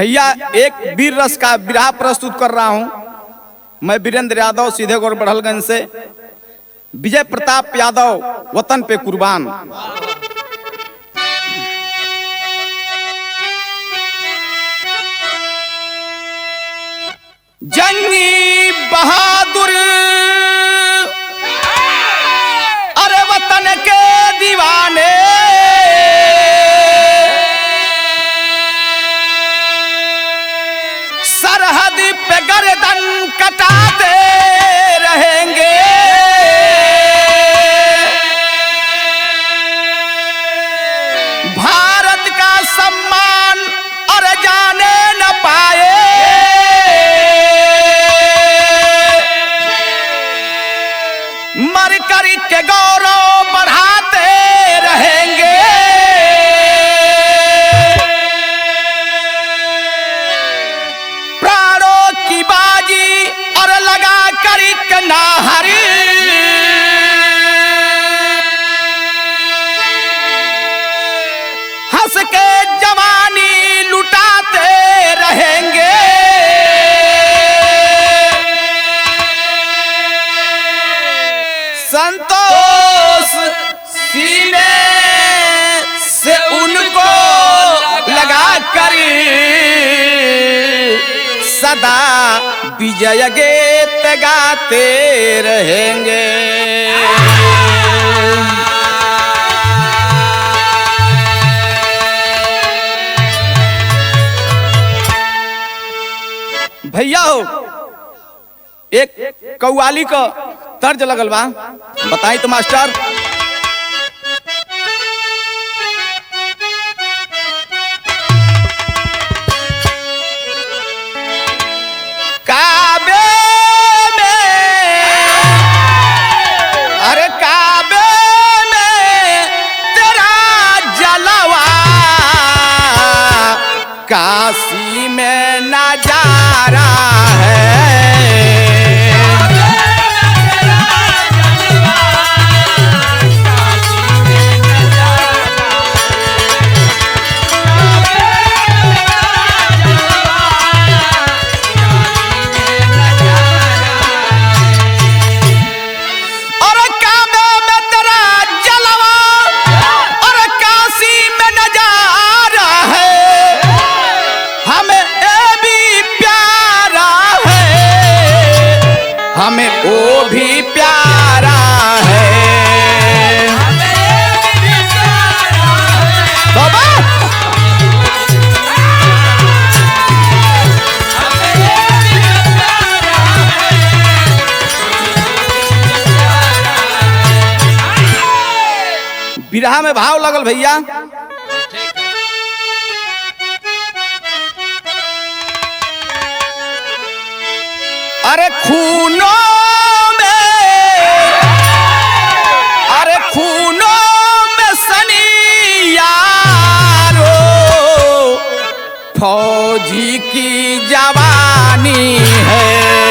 भैया एक वीर रस का विराह प्रस्तुत कर रहा हूं मैं वीरेंद्र यादव सीधे गौर बढ़लगंज से विजय प्रताप यादव वतन पे कुर्बान जंगी बहादुर अरे वतन के दीवाने सरहद पे गर्दन कटाते रहेंगे भारत का सम्मान और जाने न पाए मर कर के गौरव बढ़ाते रहेंगे प्राणों की बाजी और लगा कर एक नाहरी हंस के जवानी लुटाते रहेंगे संतोष सीने से उनको लगा कर सदा विजय गीत गाते रहेंगे भैया हो एक कौवाली का तर्ज लगल बा बताई तो मास्टर काबे में अरे काबे में तेरा जलवा काशी में नजारा है और काबे में तेरा जलवा और काशी में नजारा है हमें ए भी प्यारा है हमें वो भी प्यारा है बाबा बिरहा में भाव लगल भैया अरे खूनों में अरे खूनों में सनी यारो फौजी की जवानी है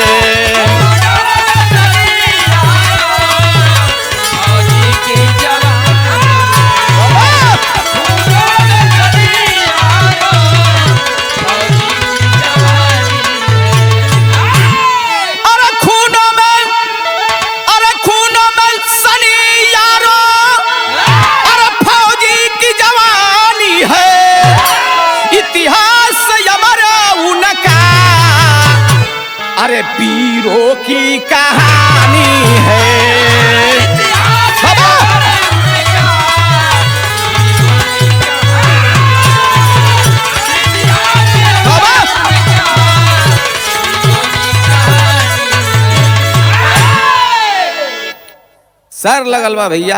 अरे खूनों में अरे खूनों में सनी यारो अरे फौजी की जवानी है इतिहास हमारा उनका अरे वीरों की कहानी है बाबा! बाबा! सर लगल बा भैया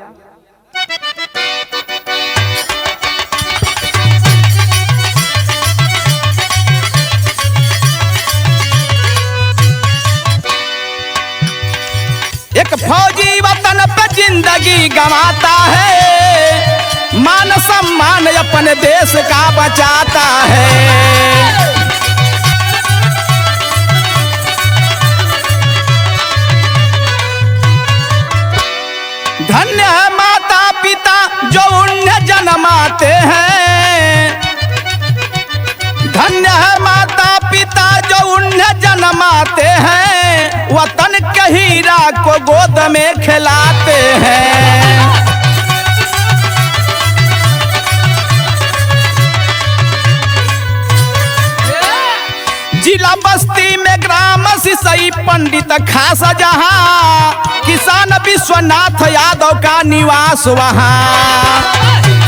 एक फौजी वतन पे जिंदगी गंवाता है मान सम्मान अपने देश का बचाता है धन्य है माता पिता जो उन्हें जन्माते हैं धन्य कमाते हैं वतन के हीरा को गोद में खिलाते हैं जिला बस्ती में ग्राम सिसई पंडित खास जहां किसान विश्वनाथ यादव का निवास वहां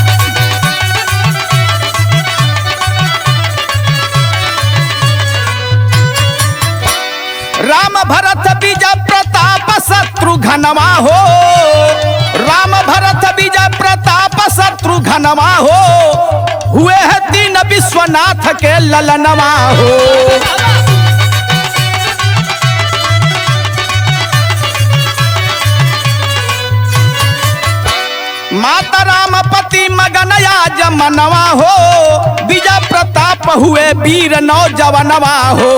राम भरत विजय प्रताप शत्रुघ्नवा हो राम भरत विजय प्रताप शत्रुघ्नवा हो हुए हैं तीन विश्वनाथ के ललनवा हो माता राम पति मगनया जमनवा हो विजय प्रताप हुए वीर नौजवनवा हो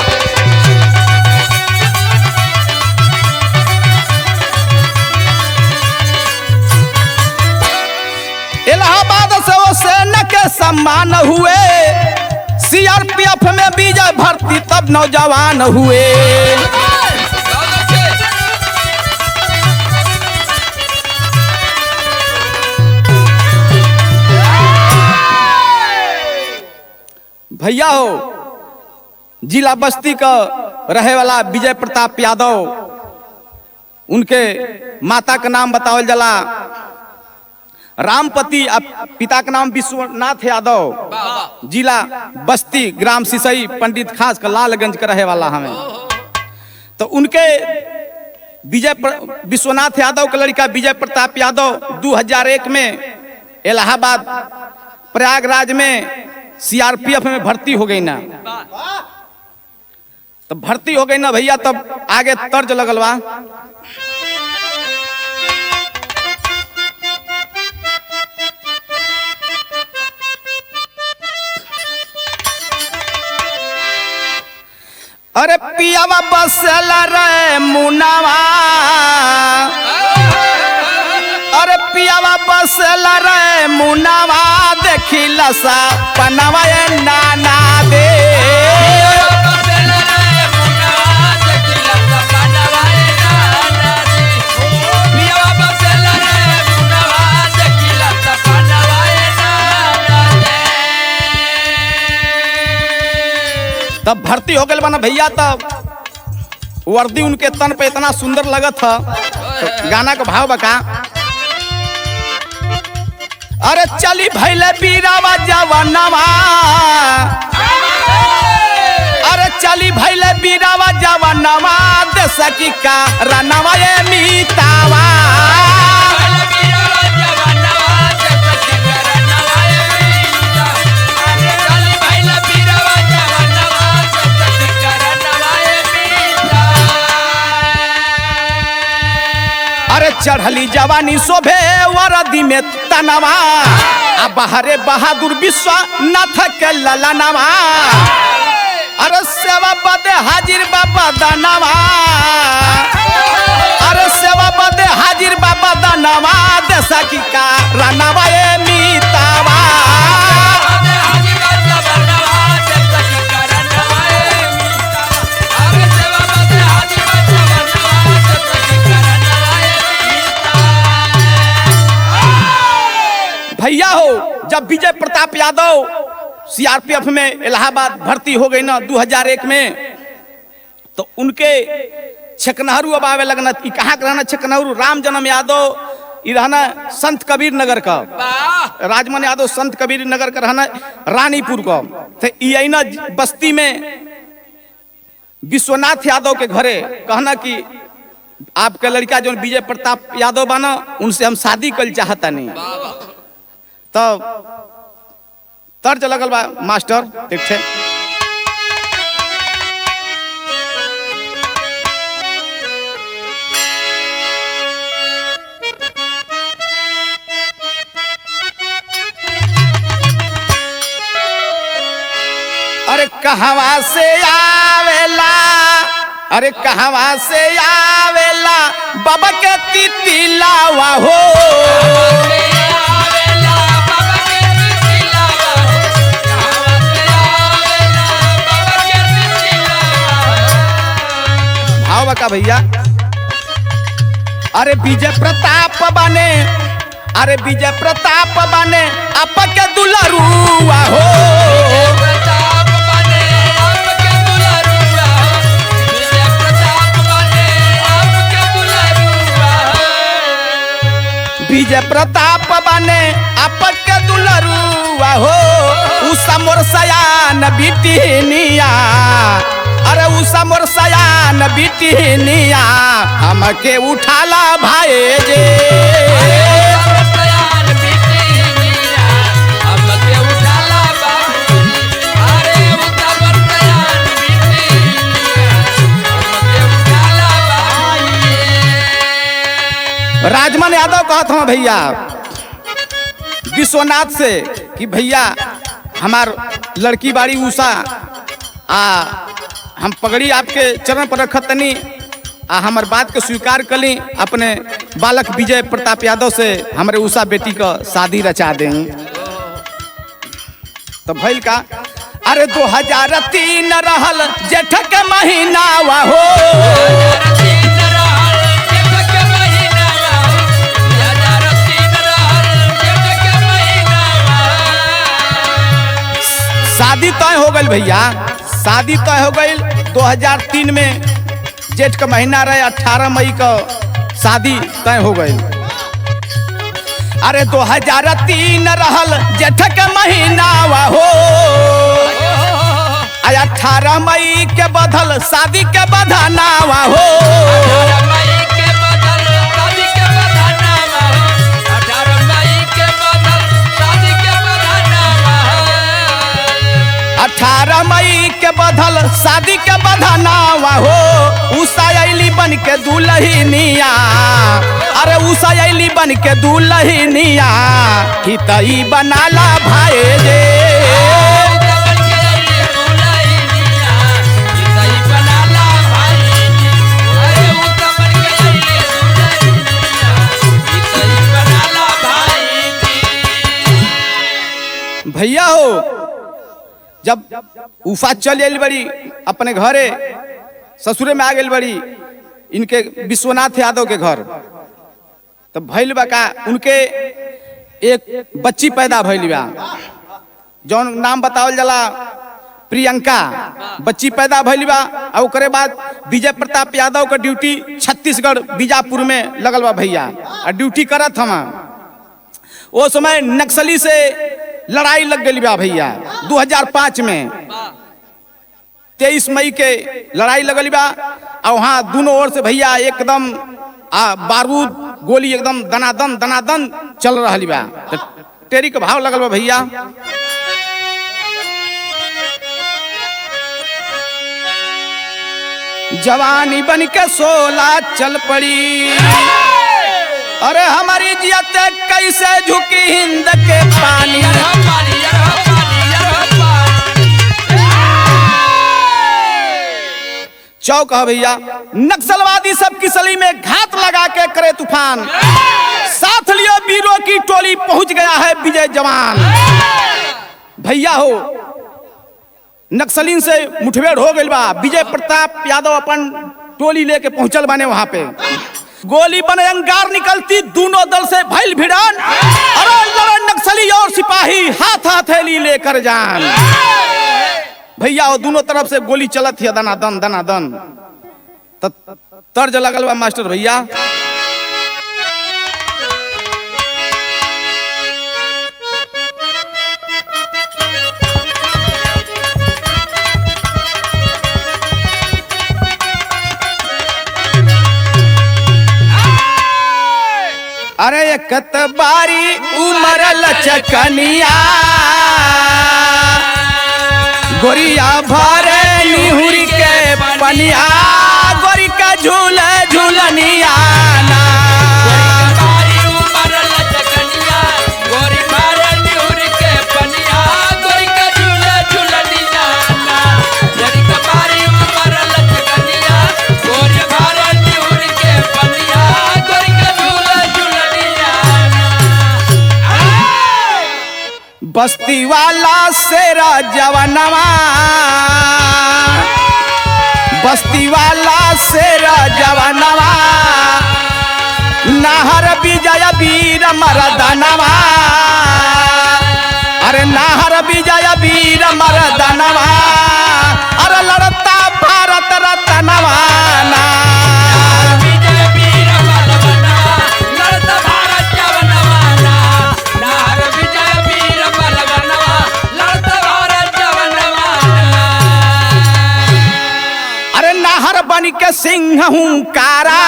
इलाहाबाद से वो सेना के सम्मान हुए सीआरपीएफ में विजय भर्ती तब नौजवान हुए भैया हो जिला बस्ती का रहे वाला विजय प्रताप यादव उनके माता का नाम बतावल जला रामपति आ पिता का नाम विश्वनाथ यादव जिला बस्ती ग्राम सिसई पंडित खास का लालगंज का रहे वाला हमें तो उनके विजय प्र- विश्वनाथ यादव का लड़का विजय प्रताप यादव 2001 में इलाहाबाद प्रयागराज में सीआरपीएफ में भर्ती हो गई ना तो भर्ती हो गई ना भैया तब आगे तर्ज लगल बा अरे पियावा बसल रे मुनावा अरे पियावा बसल रे मुनावा देखी लसा पनवा ए नाना दे तब भर्ती हो गए बना भैया तब वर्दी उनके तन पे इतना सुंदर लगत था तो गाना का भाव बका अरे चली भैले बीरावा जवानवा अरे चली भैले बीरावा जवानवा देश की का रनवा ये मीतावा अरे चढ़ली जवानी शोभे वरदी में तनवा आ बहरे बहादुर विश्वनाथ के ललनवा अरे सेवा बदे हाजिर बाबा दानवा अरे सेवा बदे हाजिर बाबा दानवा देसा की का रनवा ए मीतावा भैया हो जब विजय प्रताप यादव सीआरपीएफ में इलाहाबाद भर्ती हो गई ना 2001 में तो उनके छकनहरू अब आवे लगना कि कहाँ का रहना छकनहरू राम जन्म यादव ई रहना संत कबीर नगर का राजमन यादव संत कबीर नगर का रहना रानीपुर का तो ई अइना बस्ती में विश्वनाथ यादव के घरे कहना कि आपका लड़का जो विजय प्रताप यादव बना उनसे हम शादी कल चाहता नहीं तब तर्ज लगल बा मास्टर ठीक है अरे कहवा से आवेला अरे कहवा से आवेला बाबा के तितिलावा हो भावा का भैया अरे विजय प्रताप बने अरे विजय प्रताप बने आपके दुलरुआ हो प्रताप बने आपके दुलारुआ विजय प्रताप बने आपके दुलारुआ विजय प्रताप बने आपके दुलरुआ हो उषा मोर सयान बिटिनिया अरे उषा मोर सयान बिटिनिया हमके उठाला भाई जे तैयार बेटी मिया अब के उठाला बाबूजी अरे उतावर तैयार बेटी मिया अब के उठाला बाबूजी राजमन यादव कहत हूँ भैया विश्वनाथ से कि भैया हमार लड़की बाड़ी उषा आ हम पगड़ी आपके चरण पर रखत तनी आ हमार बात के स्वीकार कली अपने बालक विजय प्रताप यादव से हमारे उषा बेटी का शादी रचा दें तो भैल का अरे दो हजार तीन रहल जेठ के महीना हो तीन रहल जेठ के महीना हजार तीन रहल जेठ के महीना शादी तय हो गई भैया शादी तय हो गई 2003 में जेठ का महीना रहे 18 मई का शादी तय हो गई अरे 2003 रहल जेठ के महीना हो आ 18 मई के बदल शादी के बधाना हो मई के बदल शादी के बधाना अठारह मई के बदल शादी के बधाना 18 मई के बदल शादी के बधाना हो उषा अली बन के दुल्हनिया अरे उषा अली बन के दुल्हनिया हितई बनाला भाई जे भैया हो जब उषा चल आइल बड़ी अपने घरे ससुरे में आ गई बड़ी इनके विश्वनाथ यादव के घर तो भैल बा का उनके एक बच्ची पैदा भइल बा जौन नाम बतावल जाला प्रियंका बच्ची पैदा भइल बा और ओकरे बाद विजय प्रताप यादव का ड्यूटी छत्तीसगढ़ बीजापुर में लगल बा भैया और ड्यूटी करत हम वो समय नक्सली से लड़ाई लग गई बा भैया 2005 में तेईस मई के लड़ाई लगल बा और वहाँ दोनों ओर से भैया एकदम आ बारूद गोली एकदम दनादन दनादन चल रहा बा तो टेरी के भाव लगल बा भैया जवानी बन के सोला चल पड़ी अरे हमारी जियत कैसे झुकी हिंद के पानी चौक है भैया नक्सलवादी सब की सली में घात लगा के करे तूफान साथ लियो वीरों की टोली पहुंच गया है विजय जवान भैया हो नक्सलीन से मुठभेड़ हो गई बा विजय प्रताप यादव अपन टोली लेके पहुंचल बने वहां पे गोली बने अंगार निकलती दोनों दल से भैल भिड़ान अरे लड़न नक्सली और सिपाही हाथ हथेली लेकर जान भैया वो दोनों तरफ से गोली चलत है दना दन दना दन त तर्ज लगल बा मास्टर भैया अरे एकत बारी उमर लचकनिया गोरिया भरे निहुरी के पनिया गोरी का झूल झूलनिया ना। बस्ती वाला शेरा जवनवा बस्ती वाला शेर जवानवा नाहर विजय वीर मरदनवा अरे नाहर विजय वीर मरदनवा अरे लड़ता भारत रतनवा ना विजय वीर बलवनवा लड़त भारत जवनवाना नार विजय वीर बलवनवा लड़त भारत जवनवाना अरे नाहर बन के सिंह हूँ कारा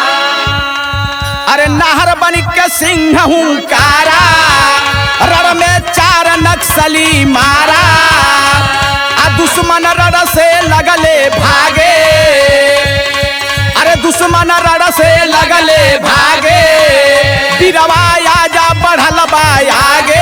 अरे नाहर बन के सिंह हूँ कारा रण में चार नक्सली मारा आ दुश्मन रण से लगले भागे अरे दुश्मन रण से लगले भागे बिरवा आजा बढ़ल बा आगे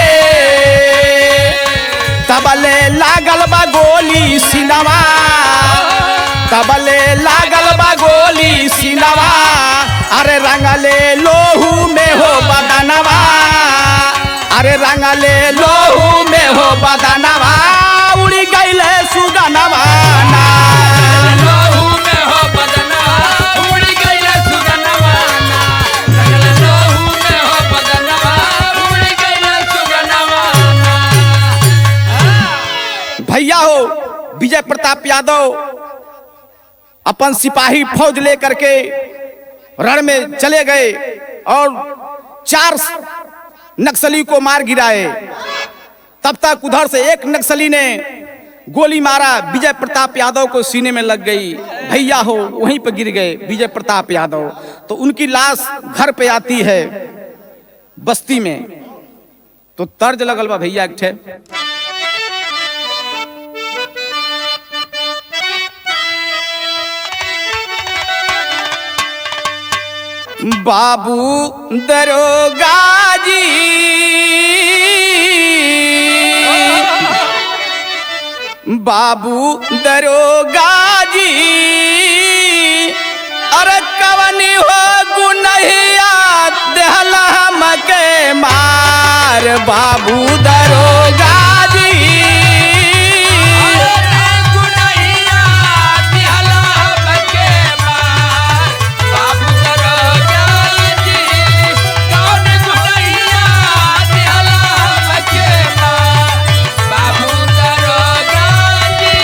तबले लागल बा गोली सिनवा तबले लागल बा गोली सिनवा अरे रंगले लोहू में हो बदनवा अरे रंगले लोहू में हो बदनवा उड़ी गईले सुगनवा ना लोहू में हो बदनवा उड़ी गइल सुगनवाना लगल लोहू में हो बदनवा उड़ी गइल सुगनवाना भैया हो विजय प्रताप यादव अपन सिपाही फौज लेकर के रण में चले गए और चार नक्सली को मार गिराए तब तक उधर से एक नक्सली ने गोली मारा विजय प्रताप यादव को सीने में लग गई भैया हो वहीं पर गिर गए विजय प्रताप यादव तो उनकी लाश घर पे आती है बस्ती में तो तर्ज लगल बा भैया एक ठे बाबू दरोगा जी बाबू दरोगा जी अरे कवनी हो गुनहिया देहला हमके मार बाबू दरोगा जी गुनैया दिहला हमके मार बाबू दरोगा जी कौन गुनैया दिहला हमके मार बाबू दरोगा जी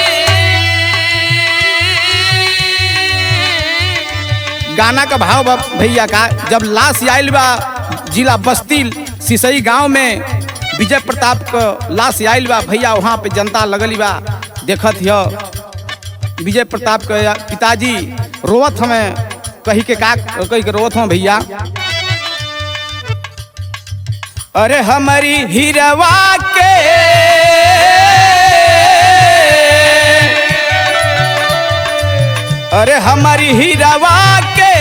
गाना का भाव बा भैया का जब लाश आयल बा जिला बस्ती सिसई गांव में विजय प्रताप का लाश आयल बा भैया वहाँ पे जनता लगल बा देखत हिय विजय प्रताप के पिताजी रोवत हमें कही के का कही के रोवत हमें भैया अरे हमारी हिरवा के अरे हमारी हिरवा के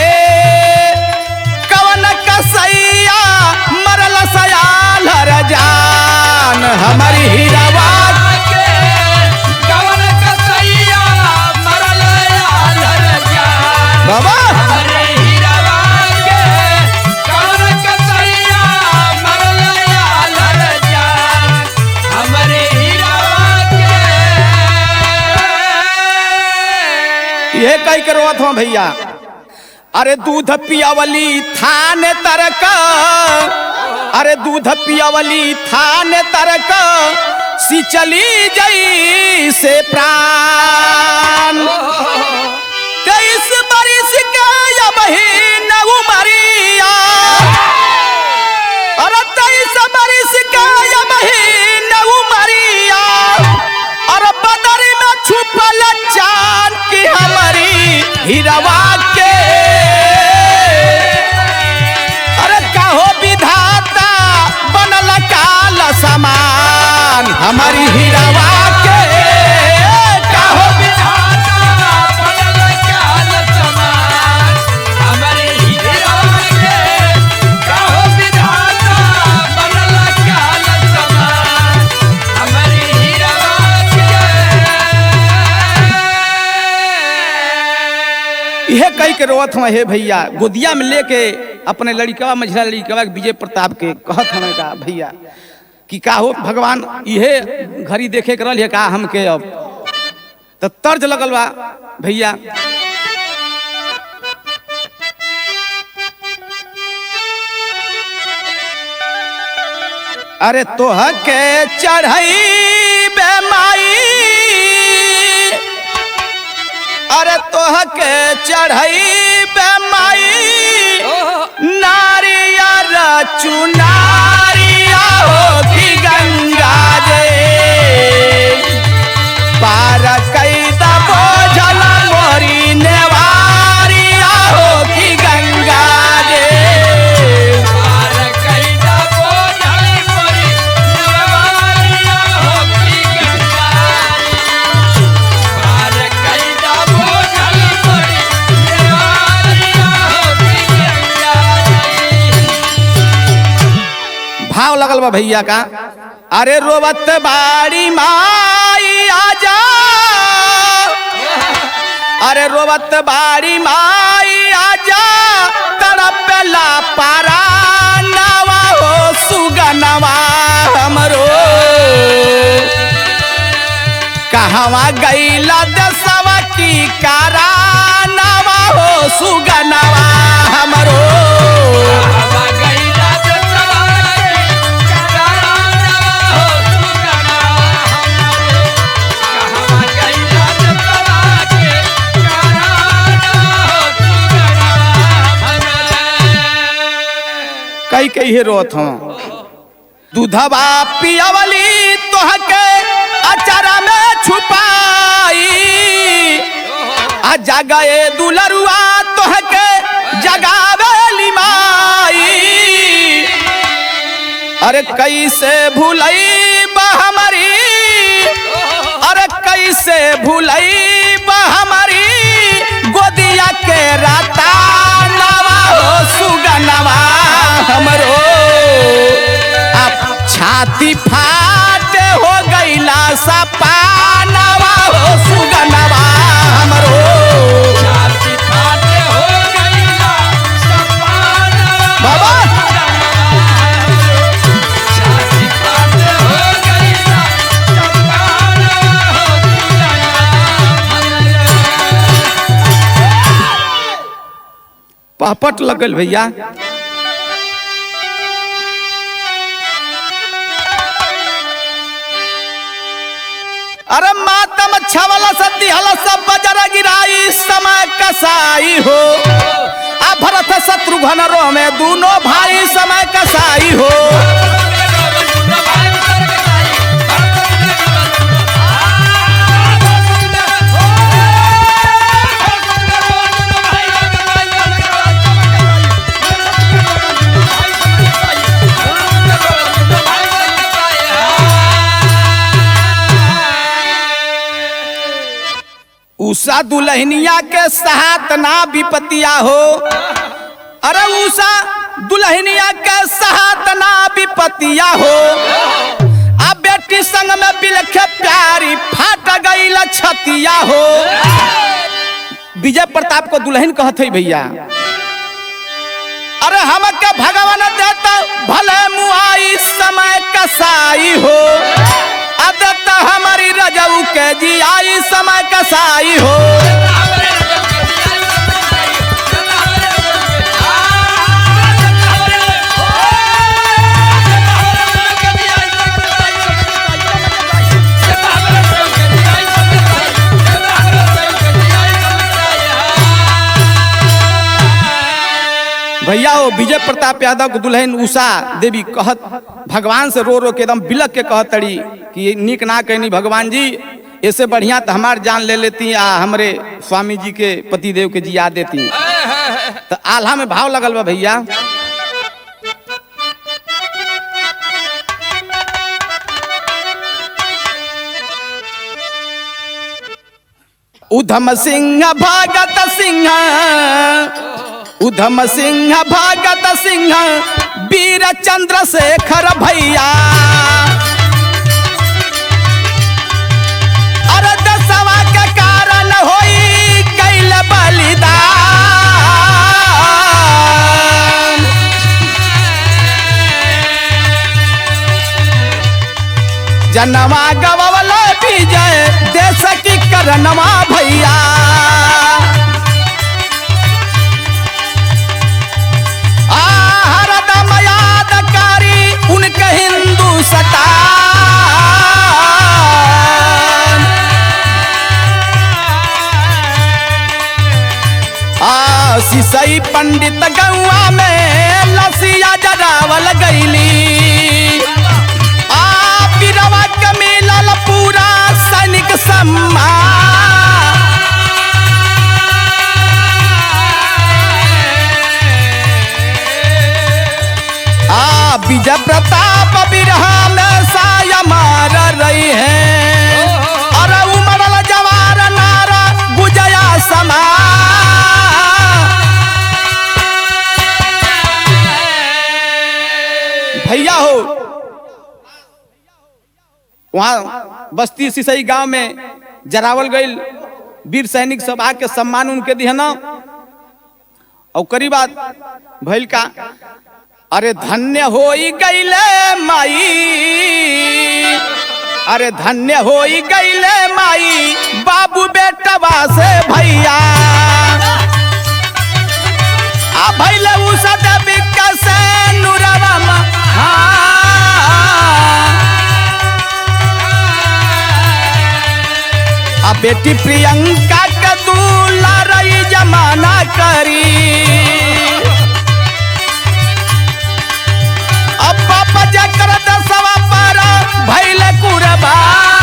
कवन कसैया मरल सयाल हर जान हमारी हिरवा के कवन कसैया मरल आलर जान बाबा हमरे हीरावा के कवन कसैया मरल आलर जान हमरे हीरावा के ये कही के रोवत हूँ भैया अरे दूध पियावली थान तरक अरे दूध पियावली थान तरक सिचली जई से प्राण तेईस बरिस के अब ही न उमरिया अरे तेईस बरिस के अब ही न उमरिया और बदर में छुपल चांद की हमारी हिरवा के अरे कहो विधाता बनल काल समान हमारी हिरवा के कहो विधाता बनल काल समान हमरे हीरावा के कहो विधाता बनल काल समान हमरे हीरावा के यह कही के रोवत हमें हे भैया गोदिया में लेके अपने लड़कवा मझला लड़कवा के विजय प्रताप के कहत हमें का भैया कि का हो भगवान इहे घड़ी देखे के रही का हमके अब तो तर्ज लगल बा भैया अरे तोह के चढ़ई बेमाई अरे तोह के चढ़ई बेमाई नारियर चुनारिया हो की गंगा जे पार कैद बोझल मोरी नेवारिया हो की गंगा जे पार कैदा बोझल मोरी नेवारिया होकी गंगारी पार कैदा बोझल मोरी नेवारिया होकी गंगारी भाव लगल बा भैया का अरे रोबत बाड़ी माई आजा अरे रोबत बाड़ी माई आजा तड़पेला पारा नवा हो सुगनवा हमरो कहवा गईला दसवा की कारा नवा हो सुगनवा हमरो हवा गईला से सवारी कराना हो सुगना हमरे हवा गईला से सवारी कराना हो सुगना हमरे कई कई हे रोत हूँ दूधवा पियावली तोहके अचारा में छुपाई आ जगए दुलरुआ तोहके जगावेली माई अरे कैसे भूलई हमारी अरे कैसे भूलई हमारी गोदिया के राता नवा हो सुगनवा हमरो अब छाती फाट हो गईला सपानवा हो सुगनवा हमरो छाती फाटे हो गईला सपाना बाबा छाती फाटे हो गईला सपाना हो सुगना पहपट लगल भैया अरे मातम छवल सती हल सब बजर गिराई समय कसाई हो आ भरत शत्रुघ्न रो में दोनों भाई समय कसाई हो उषा दुल्हनिया के साथ ना विपतिया हो अरे उषा दुल्हनिया के साथ ना विपतिया हो आ बेटी संग में बिलखे प्यारी फाट गई छतिया हो विजय प्रताप को दुल्हन कहत है भैया अरे हमके भगवान देता भले मुआई समय कसाई हो अदत्त हमारी रजऊ के जियाई समय कसाई हो भैया हो विजय प्रताप यादव के दुल्हन उषा देवी कहत भगवान से रो रो के एकदम बिलक के कहत तड़ी कि ये नीक ना कहनी भगवान जी ऐसे बढ़िया तो हमार जान ले लेती आ हमरे स्वामी जी के पति देव के जिया देती तो आल्हा में भाव लगल बा भैया उधम सिंह भागत सिंह उधम सिंह भागत सिंह वीर चंद्रशेखर भैया अरे दसवा के कारण होई कैल बलिदान जनवा गवल विजय देश की करनवा भैया सिसई पंडित गौआ में लसिया जरावल गईली आ बिरवा के मिलल पूरा सैनिक सम्मान आ विजय प्रताप बिरहा में साया मार रही है अरे उमरल जवार नारा गुजया समा भैया हो वहाँ बस्ती सिसई गांव में जरावल गईल वीर सैनिक सब आके सम्मान उनके दिहना और करी बात भइल का अरे धन्य होई गईले माई अरे धन्य होई गईले माई बाबू बेटवा से भैया आ भैले उ सदब से नुरवा मा- हाँ। आ बेटी प्रियंका के दुलारई जमाना करी अब पापा जकर दसवा पर भैले कुरबा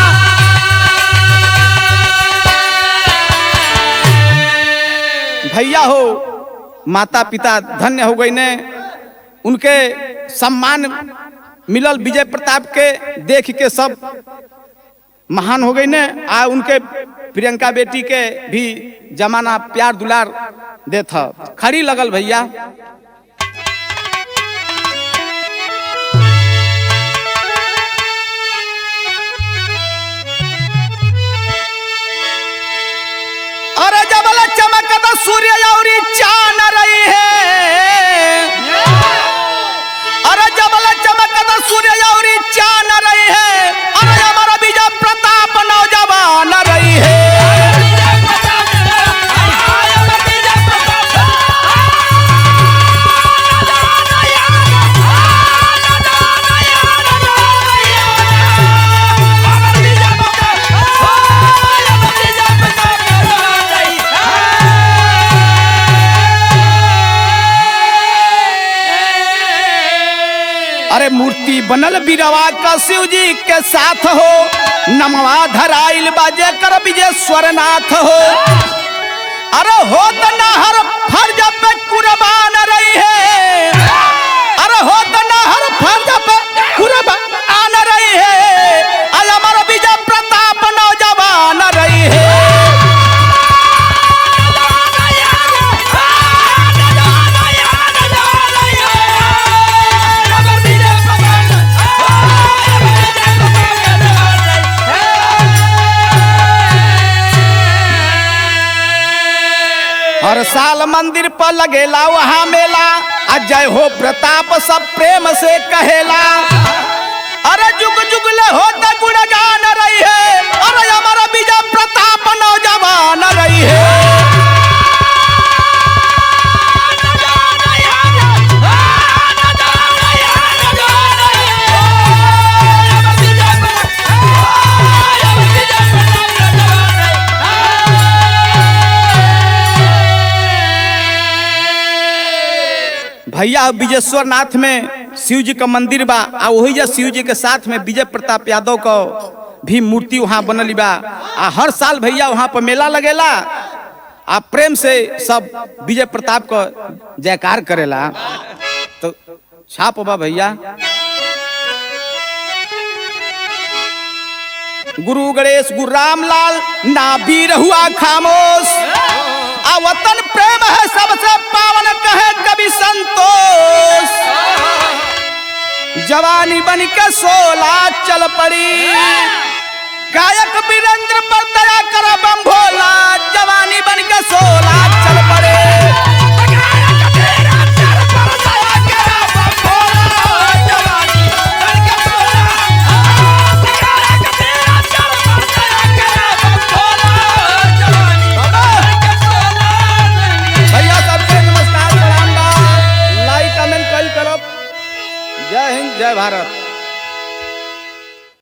भैया हो माता पिता धन्य हो गई ने उनके सम्मान मिलल विजय प्रताप के देख के सब महान हो गई ने आ उनके प्रियंका बेटी के भी जमाना प्यार दुलार देथ खड़ी लगल भैया अरे जबल चमकत सूर्य और चान रही है अरे जबल चमकत सूर्य और चान रही है अरे हमारा विजय प्रताप नौजवान रही है अरे मूर्ति बनल बिरवा का शिव जी के साथ हो नमवा धराइल बाजे कर विजेश्वर नाथ हो अरे हो त नहर फर्ज पे कुर्बान रही है अरे हो त नहर फर्ज पे कुर्बान रही है अल अमर विजय प्रताप नौजवान रही है हर साल मंदिर पर लगेला वहाँ मेला आ जय हो प्रताप सब प्रेम से कहेला अरे जुग जुग ले हो त गुणगान रही है अरे हमारा विजय प्रताप नौजवान रही है भैया विजेश्वर नाथ में शिव जी का मंदिर बा आ वही जा शिव जी के साथ में विजय प्रताप यादव का भी मूर्ति वहाँ बनल बा आ हर साल भैया वहाँ पर मेला लगेला आ प्रेम से सब विजय प्रताप का जयकार करेला तो छाप बा भैया गुरु गणेश गुरु रामलाल ना वीर हुआ खामोश आ वतन प्रेम है सबसे पावन कहे कवि संतोष जवानी बन के सोला चल पड़ी गायक वीरेंद्र पर दया करो बम भोला जवानी बन के सोला चल पड़े भैया सबके नमस्कार प्रणाम बा लाइक कमेंट कल करो जय हिंद जय भारत